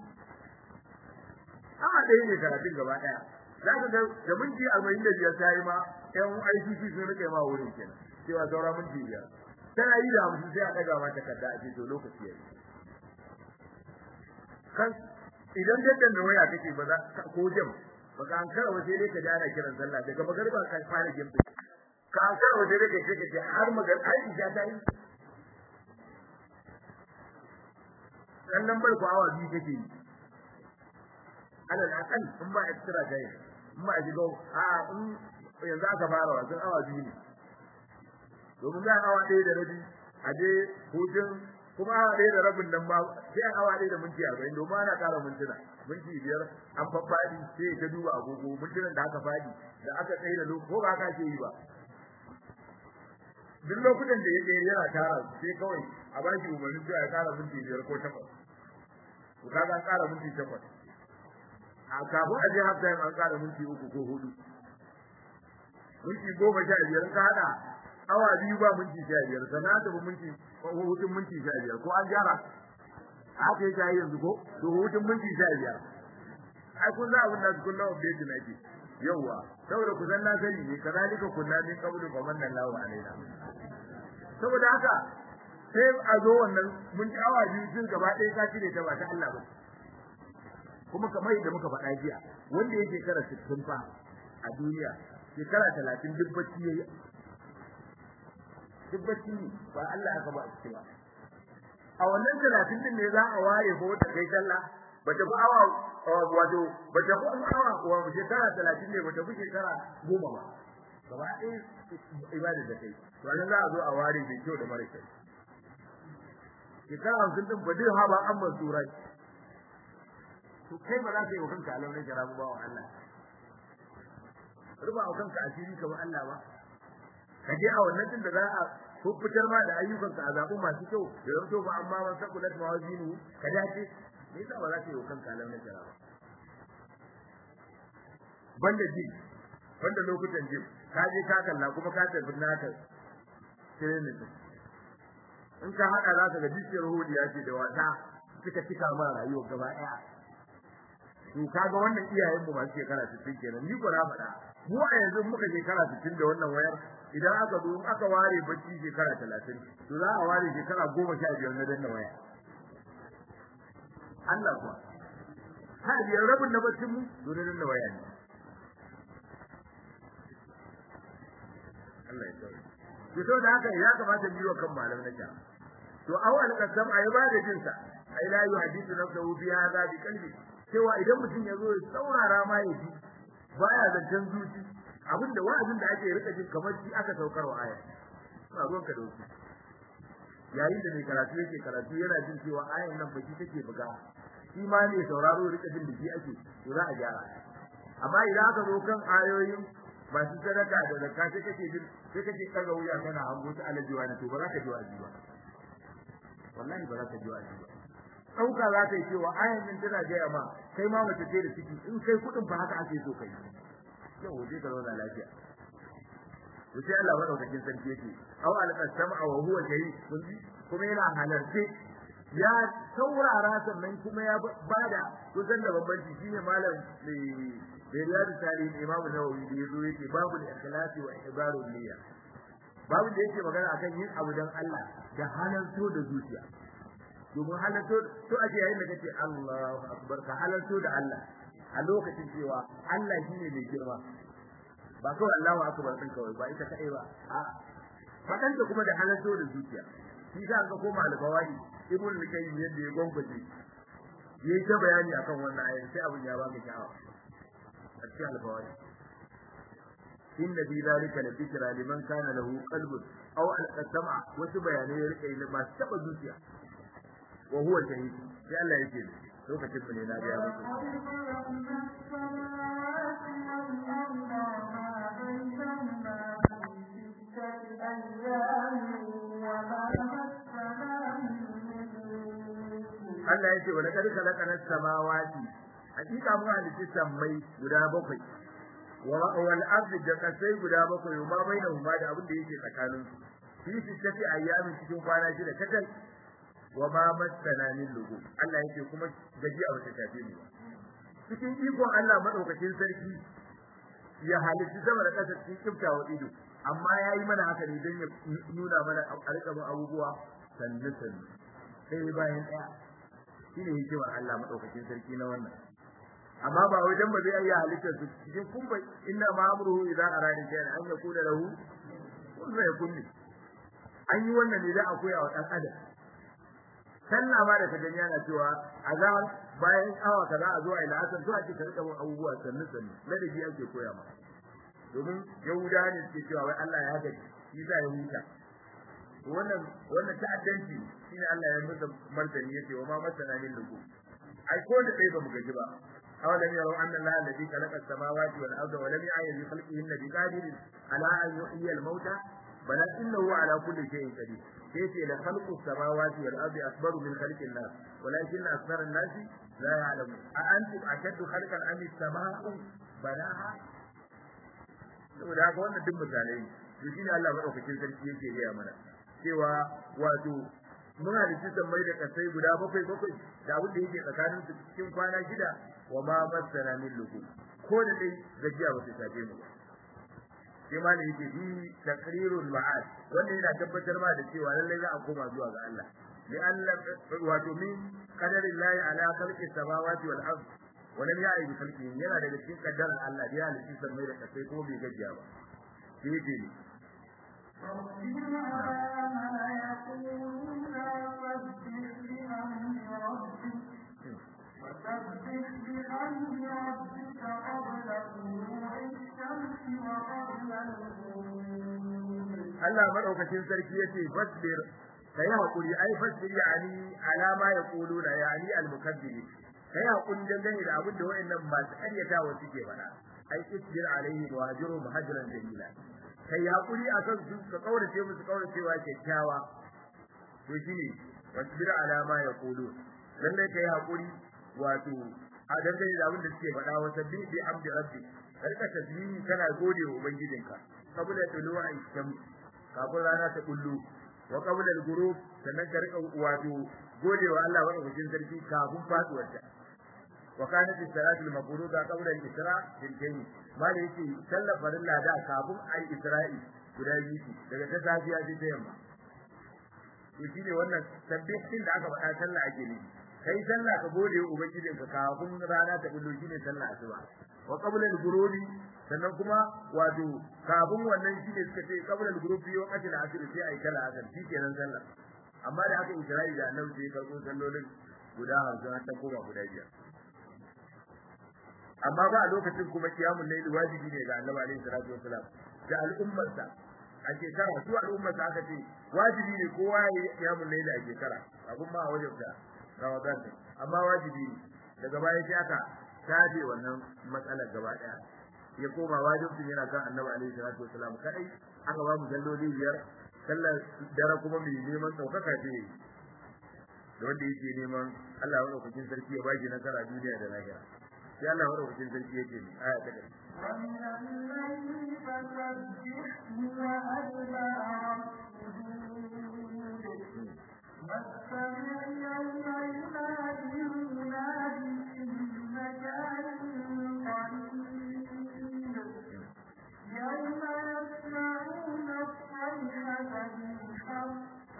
awa ɗaya ne karatun gaba ɗaya za ka ga da minti arba'in da biyar ta yi ma ƴan ICC sun rike ma wurin kenan cewa saura minti biyar tana yi da hamsin sai a ɗaga ma takarda a ce to lokaci ya yi kan idan daddan da waya kake ba za ko jam ba ka an karawa sai dai ka ji ana kiran sallah daga magariba ka fara jin ka an karawa sai dai ka ce ka ce har magar Aisha ta yi dan lambar ko awa biyu kake yi alal aqal in ba extra dai in ba ji go a in yanzu aka fara wasan awa biyu ne domin za awa ɗaya da rabi a je hutun kuma awa ɗaya da rabin nan ba sai an awa ɗaya da minti arba'in domin ana ƙara mintuna minti biyar an faffaɗi sai ka duba agogo mintunan da aka faɗi da aka tsaye da lokaci ko ba aka ke yi ba duk lokutan da ya je yana tara sai kawai a ba shi umarnin cewa ya ƙara minti biyar ko takwas to kaga an ƙara minti takwas a kafin a je half time an ƙara minti uku ko hudu minti goma sha biyar ka haɗa awa biyu ba minti sha biyar sannan ta bi minti hutun minti sha biyar ko an gyara haka yake yi yanzu ko to hutun minti sha biyar ai kun za abin da kullum update na ke yawwa saboda ku san na sani ne kazalika kunna min qablu fa manna Allahu alaina saboda haka sai a zo wannan mun ji awa biyu sun gaba ɗaya ka cire ta ba ta Allah ba kuma kamar yadda muka faɗa jiya wanda ya shekara 60 fa a duniya shekara 30 duk bacci yayi duk bacci ne ba Allah aka ba a cikin ba a wannan 30 din ne za a ware ko ta kai sallah ba ta fi awa wato ba ta fi awa wa shekara 30 ne ba ta fi shekara 10 ba gaba ɗaya ibada da kai to nan za a zo a ware mai kyau da mara kyau shekara 50 din ba dai ha ba an mansura to kai ba za ka yi wa kanka alamai jarabu ba wa Allah ruba wa kanka asiri kamar Allah ba ka je a wannan din da za a fitar ma da ayyukanka a zaɓu masu kyau da zan to ba amma man sakulat mawazinu ka dace me yasa ba za ka yi wa kanka alamai jarabu banda ji banda lokutan jim ka je ka kalla kuma ka tafi naka training in ka hada za ka ga dukiyar hudiya ce da wata suka cika ma rayuwar gaba ɗaya to kaga wannan iyayen mu masu shekara 60 kenan ni ko na faɗa mu a yanzu muka shekara 60 da wannan wayar idan aka zo in aka ware bacci shekara 30 to za a ware shekara 15 na danna waya Allah kuwa ha biyar rabin na baccin mu to na danna waya ne Allah ya tsare to to da haka ya kamata mu yi wa kan malam na ja to awal kasam ayi ba da jinsa ai la yuhadithu nafsuhu bi hadha bi qalbi cewa idan mutum ya zo ya saurara ma ya ji baya zancen zuci abinda wa'azin da ake rika jin kamar shi aka saukar wa aya ba ruwan ka dauki yayin da mai karatu yake karatu yana jin cewa ayan nan baki take buga shi ma ne sauraro rika jin biki ake to za a gyara amma idan aka zo kan ayoyin masu sadaka da zakka sai kake jin sai kake kaga wuya kana hango ta alajiwa ne to ba za ka ji wa'azi ba wallahi ba za ka ji wa'azi ba dauka za ta yi cewa ayan nan tana gaya ma kai ma mace ce da ciki in kai kudin fa haka ake so kai yau waje ka zauna lafiya to sai Allah madaukakin sarki yake aw al-qasama wa huwa shahid kuma yana halarce ya saurara sannan kuma ya bada kusan da bambanci shine malam da riyadu tarihin imam nawawi da yazo yake babu al-ikhlasi wa ihbaru niyya babu da yake magana akan yin abu dan Allah da halarto da zuciya domin halarto to ake yayin da kace Allahu akbar ka halarto da Allah a lokacin cewa Allah shine mai girma ba kawai Allahu akbar din kawai ba ita kai ba a fadan da kuma da halarto da zuciya shi ka ga koma al-bawai ibn al-qayyim yadda ya gongoje yayi ta bayani akan wannan ayar sai abin ya baka shawa a cikin al-bawai inna fi dhalika la dhikra liman kana lahu qalbun aw al-qasama wasu bayanai ya rike ba taba zuciya wa huwa shahid sai Allah yake lokacin mu ne na ga muku Allah yake wa laqad khalaqana as-samawati hakika mu halitta sammai guda bakwai wa wal ardi da kasai guda bakwai ma bainahuma da abin da yake tsakanin su fi sittati ayyamin cikin kwana shida kacal wa ma masana min lugu Allah yake kuma gaji a wata tafi ne cikin ikon Allah madaukakin sarki ya halitta sama da kasa cikin kiftawa ido amma yayi mana haka ne don ya nuna mana a rika bin abubuwa sannu sannu sai bayan daya shine hikimar Allah madaukakin sarki na wannan amma ba wajen ba zai iya halitta su cikin kumba inna ma amruhu idza arada shay'an an yakuna lahu kun zai kunni an yi wannan ne da a koya wa dan adam sallah ma da ka gani yana cewa azan bayan awa kaza a zo a ila asan to ake karɓa mun abubuwa sannu sannu ladabi ake koya ma domin yahuda ne suke cewa wai Allah ya gaji shi za ya huta wannan wannan ta'addanci shine Allah ya musa martani yace wa ma masana min lugu ai ko da dai ba mu gaji ba awalam yaraw anna Allah alladhi khalaqa as-samawati wal arda wa lam ya'ya bi khalqihinna biqadirin ala an yuhyiya al-mauta bala innahu ala kulli shay'in qadir كيف لخلق السماوات والأرض أكبر من خلق الناس ولكن أكثر الناس لا يعلمون أأنتم أشد خلقا أم السماء بناها saboda haka wannan duk misalai to shine Allah madaukakin sarki yake gaya mana cewa wato muna da cikin mai da kasai guda bakwai bakwai da abin da yake tsakanin su cikin kwana shida wa ma masana min lugu ko da dai gajiya ba ta shafe mu sai ma ne yake bi taqrirul ma'ad wannan yana tabbatar ma da cewa lallai za a koma zuwa ga Allah li Allah wato min qadarillahi ala khalqi samawati wal ard wa lam ya'i bi khalqihi yana daga cikin kaddarar Allah da ya halitta sammai da kasai ko bai gajiya ba sai yake ne ربنا ما يقولون فاسبح بأمر ربك وسبح بحمد ربك قبل طلوع الشمس وقبل الغروب Allah madaukakin sarki yace fasbir kai hakuri ai fasbir yani alama yaquluna yani al-mukaddibin kai hakuri dangane da abin da wayannan masu karyatawa suke faɗa ai isbir alaihi wa ajru muhajiran jamila kai hakuri akan su ka kaurace musu kauracewa kyakkyawa to shine fasbir alama yaqulun lalle kai hakuri wato a dangane da abin da suke faɗa wa sabbi bi amdi rabbi karka tasbihi kana gode wa ubangijinka kabula tulu'a shams kafin rana ta kullu wa qabla al-ghurub sannan ka rika wato godewa Allah wa ubangijin sarki kafin faduwar ta wa kanat as-salatu al-mafruḍa qabla al-isra bil jayy mali yake sallar farilla da kafin ai isra'i guda biyu daga ta safiya sai ta yamma to shine wannan tasbihin da aka faɗa sallah ake ne kai sallah ka gode wa ubangijin ka kafin rana ta kullu shine sallah asuba wa qabla al-ghurubi sannan kuma wato kafin wannan shine suka ce qabla al-ghurubi wa qatl asr sai ai kala asr shikenan sallah amma da aka isra'i da annabi sai karbo sallolin guda 50 har ta koma guda biyar amma ba a lokacin kuma kiyamul layl wajibi ne ga annabi alaihi salatu wasalam da al'ummarsa a shekara su al'ummarsa aka ce wajibi ne kowa ya yi kiyamul layl a shekara abun ma a wajen da Ramadan din amma wajibi ne daga baya sai aka tabe wannan matsalar gaba daya ya koma wajibin yana kan Annabi alaihi salatu wasalam kai aka ba mu salloli biyar sallar dare kuma mai neman saukaka ce da wanda yake neman Allah wa ɗaukakin sarki ya baki nasara duniya da lahira sai Allah wa ɗaukakin sarki yake ne aya ta ƙarshe ومن الليل فسبحه وأدبار السجود واستمع يوم ينادي المنادي من مكان قريب يوم يسمعون الصيحة بالحق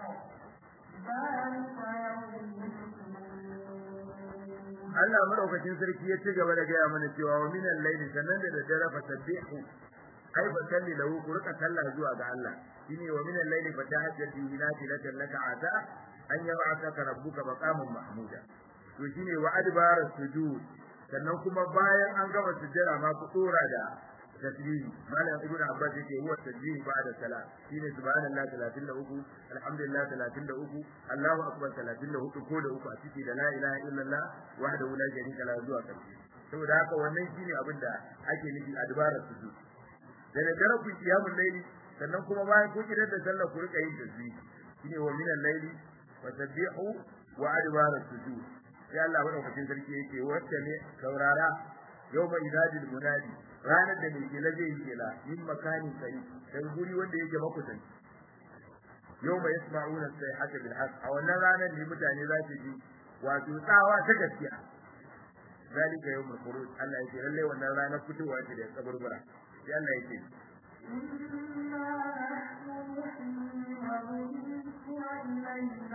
ذلك يوم الخلود Allah madaukakin sarki ya ci gaba da gaya mana cewa wa minal layli sanan da daddare fa sabbihu ai fa salli lahu ku rika sallah zuwa ga Allah shine wa minal layli fa tahajjat bihi nafilatan laka ata an yab'athaka rabbuka maqaman mahmuda to shine wa adbara sujud sannan kuma bayan an gama sujjada ma ku dora da tasbihi malam ibnu abbas yake huwa tasbihi ba'da salat shine subhanallahi 33 alhamdulillah 33 allahu akbar 34 ko da uku a ciki da la ilaha illallah wahdahu la sharika lahu zuwa karshe saboda haka wannan shine abin da ake nufi adbarar sujud da da dare ku kiyamul layli sannan kuma bayan ku kidar da sallah ku rika yin tasbihi shine wa minal layli fasabbihu wa adbarar sujud sai Allah madaukakin sarki yake wacce ne saurara yawma idadil munadi ranar da mai kela zai yi kela yin makanin sai dan guri wanda yake makusanci yawma yasma'una sayhata bil haqq a wannan ranar ne mutane za su ji wato tsawa ta gaskiya zalika yawmul khuruj Allah yake lalle wannan ranar fitowa ce da kaburbura sai Allah yake إنا نحن نحيي ونميت وإلينا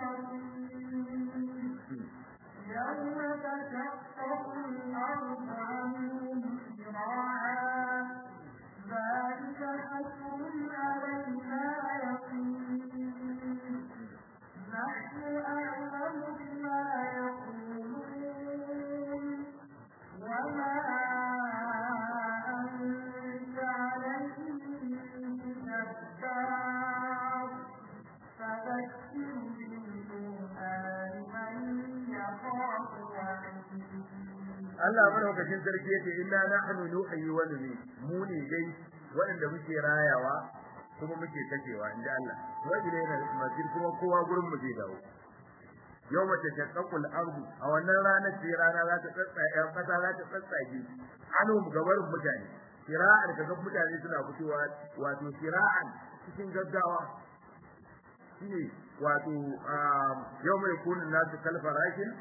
المصير يوم تشقق الأرض عنهم سراعا ذلك حسر علينا يقين نحن أعلم بما يقولون وما أنت عليهم جبار فذكر بالقرآن من يخاف وعيد Allah madaukakin sarki yace inna nahnu nuhyi wa numi mu ne dai waɗanda muke rayawa kuma muke kashewa inda Allah wa ilayna masir kuma kowa gurin mu zai dawo yawma tashaqqaqul ardu a wannan ranar ce rana za ta tsatsaye kasa za ta tsatsage anu gabarin mutane sira'an kaga mutane suna fitowa wato sira'an cikin gaggawa shine wato yawma yakunu nasu kalfarashin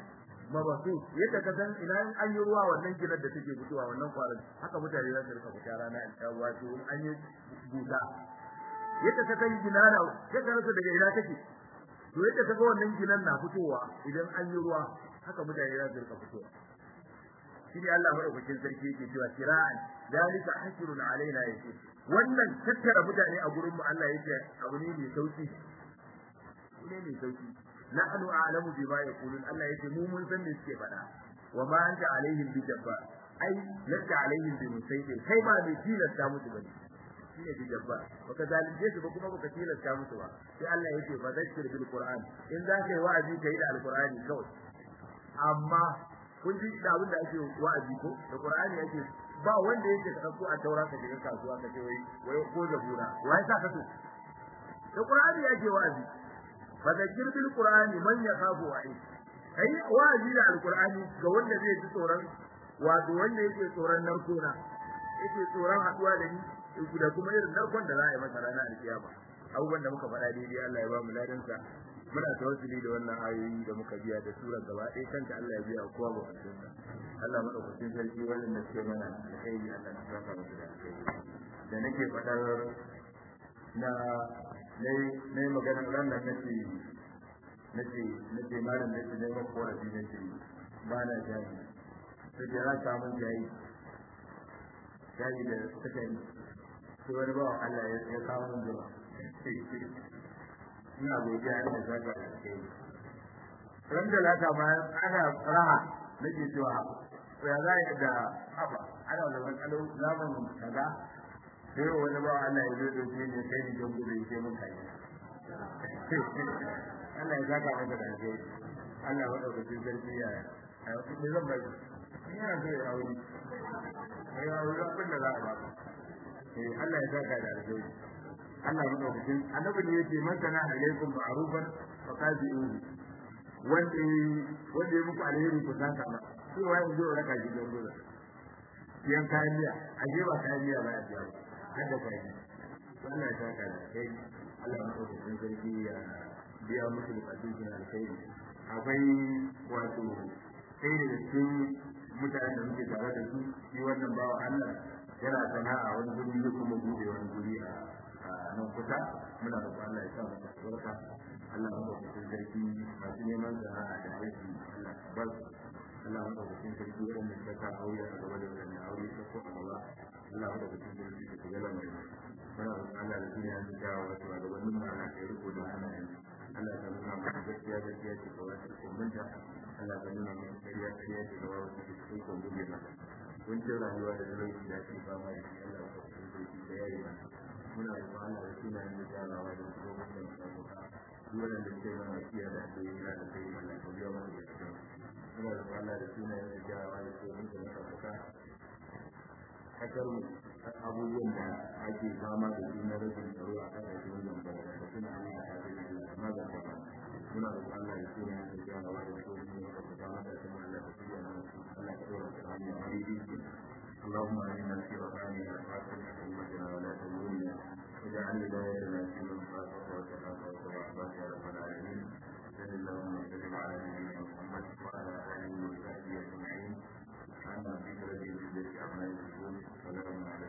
mabasu yadda ka san ina an yi ruwa wannan ginar da take fitowa wannan kwarin haka mutane za su rika fita rana a wato an yi buta yadda ka san ginana sai ka rasa daga ina take to yadda ka ga wannan ginan na fitowa idan an yi ruwa haka mutane za su rika fitowa shine Allah madaukakin sarki yake cewa kira'an dalika hasrun alaina yake wannan tattara mutane a gurin mu Allah yake abu ne mai sauki ne mai sauki nahnu a'lamu bima yaqulun Allah yake mu mun san me suke faɗa wa ma anta alaihim bi jabbar ai laka alaihim bi musaytir kai ba mai tilasta musu bane shine bi jabbar baka zalunce su ba kuma baka tilasta musu ba sai Allah yake fa zakkir bil qur'an in za ka yi wa'azi kai da alqur'ani kawai amma kun ji da abin da ake wa'azi ko da qur'ani yake ba wanda yake ka dauko a taura ka shiga kasuwa ka ce wai wai ko da bura wai sa ka so da qur'ani yake wa'azi fadakir bil qur'ani man yakhafu wa'id kai wa'azi da alqur'ani ga wanda zai ji tsoron wato wanda yake tsoron narkona yake tsoron haduwa da ni da kuma irin narkon da za a yi masa ranar alkiyama abubuwan da muka faɗa daidai Allah ya ba mu ladansa muna tawassuli da wannan ayoyi da muka biya da surar gaba ɗaya kanta Allah ya biya kowa ba kudin Allah madaukakin sarki wannan da suke mana alkhairi Allah ya saka mu da alkhairi da nake faɗar na nayi maganar ran nan nace nace nace malam nace ne ba korafi nace ba na jami sai da ran ta mun jayi jayi da take ni sai wani ba Allah ya kawo mun jama ina godiya ina zaka da kai ran da lata ma ana raha nake cewa ya za da haba ana da matsalo zamanin kaza sai wani ba Allah ya zo dauke ne kai ni don gudu sai mun kai Allah ya zaka maka da alheri Allah ya dauka cikin sarki ya a ne zan bai ina so ya aure ai aure abin da za a ba eh Allah ya zaka da alheri Allah ya dauka cikin annabi ne yake man kana alaikum ma'rufan fa qazi'uhu wanda wanda ya muku alheri ku saka ma sai wai zo raka shi don gudu yan kayan miya a je ba kayan miya ba a biya ba hada kai wannan ya saka da kai Allah ya dauka cikin sarki ya biya musu bukatun su na alkhairi akwai wato sai da cikin mutanen da muke tare da su shi wannan bawa Allah yana sana'a wani guri ne kuma bude wani guri a nan kusa muna da Allah ya sa mu barka Allah ya dauka cikin sarki masu neman sana'a da aiki Allah ya bar Allah ya dauka cikin sarki wanda ya saka aure a gaba da wannan aure ta ko a gaba Allah ya dauka cikin sarki da shiga lamarin muna da Allah da duniya da jawo wasu a gabanin mu ana kai riko da hanayen Allah ta nuna mana gaskiya gaskiya ce ga wasu kumbunta Allah ta nuna mana ƙarya ƙarya ce ga wasu da cikin kumbunta na kuncin rayuwa da zalunci da ake fama da shi Allah ta cikin sarki da yayi mana muna da Allah da suna yin jarawa da kuma wannan sabuka duk wanda ke mana kiyaye da ake yi da kai Allah ta biya mana da cikin muna da Allah da suna yin jarawa da kuma wannan sabuka kasar mu abubuwan da ake fama da su na rashin tsaro a kasashen wannan ba da suna yin da ake yi da magana ba muna da Allah da suna yin jarawa da kuma wannan sabuka mata kuma Allah ta biya mana Allah ta dora ta hanyar arziki اللهم اعنا في وطننا واتنا امتنا ولا تموتنا واجعل ولايتنا في من خافك وتقاك وتوحدك يا رب العالمين صل اللهم وسلم على نبينا محمد وعلى اله وصحبه اجمعين سبحان ربك رب العزه عما يصفون وسلام على